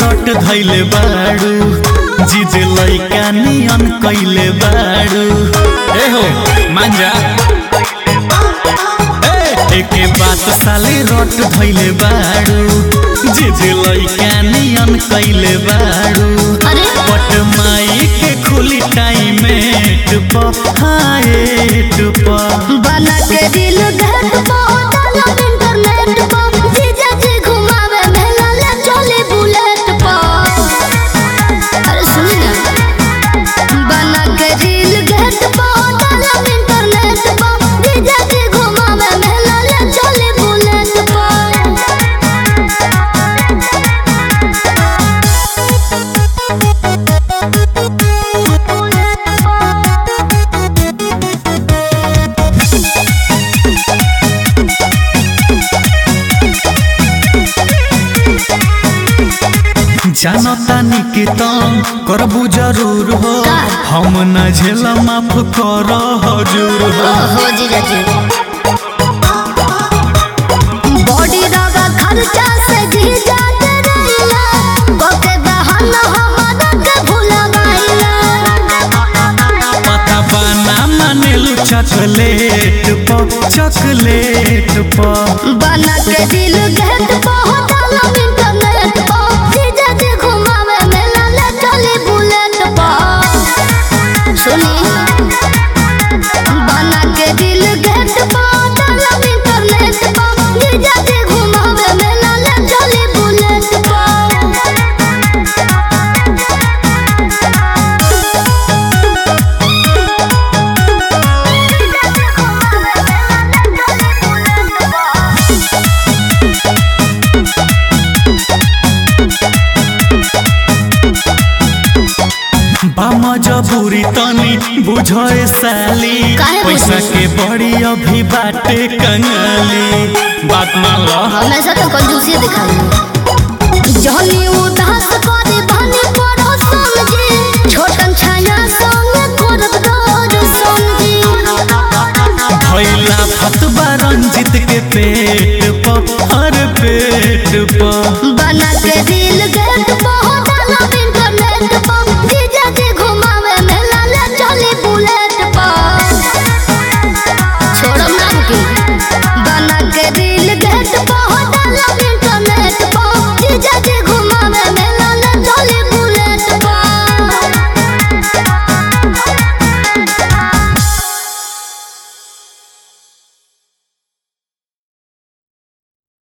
रट धैले बाड़ू जीजे लैका नियन कैले बाड़ू ए हो मांजा ए, एके बात साले रट धैले बाड़ू जीजे लैका नियन कैले बाड़ू अरे पट माई के खुली टाइम हाएट पर बना के दिल देख पहुंचल इंटरनेट पर जीजा जी घुमावे मेला ले चले बुलेट पर अरे सुनी ना बना के दिल देख पहुंचल इंटरनेट पर जीजा जी घुमावे मेला ले चले बुलेट जानतानी के तम करबू जरूर हो का? हम न झेल माफ कर हजूर हो ओहो जीजा जी बॉडी रगा खर्चा से जीजा के रहिला ओके बहाना हमारा के भूला पता बाना मानेलू चॉकलेट पर चॉकलेट पर बना के दिल गेट पहुंचल इंटरनेट पर जीजा जी घुमावे मेला ले चली बुलेट पर सुनी बना के दिल गेट पहुंचल इंटरनेट पर जीजा जी घुमावे मेला ले चली बुलेट पर बाम जबूरी तनी बुझे साली काहे पैसा बुझी? के बड़ी अभी बाटे कंगाली बात मान लो हमेशा तो कंजूसी दिखाई जहनी उदास को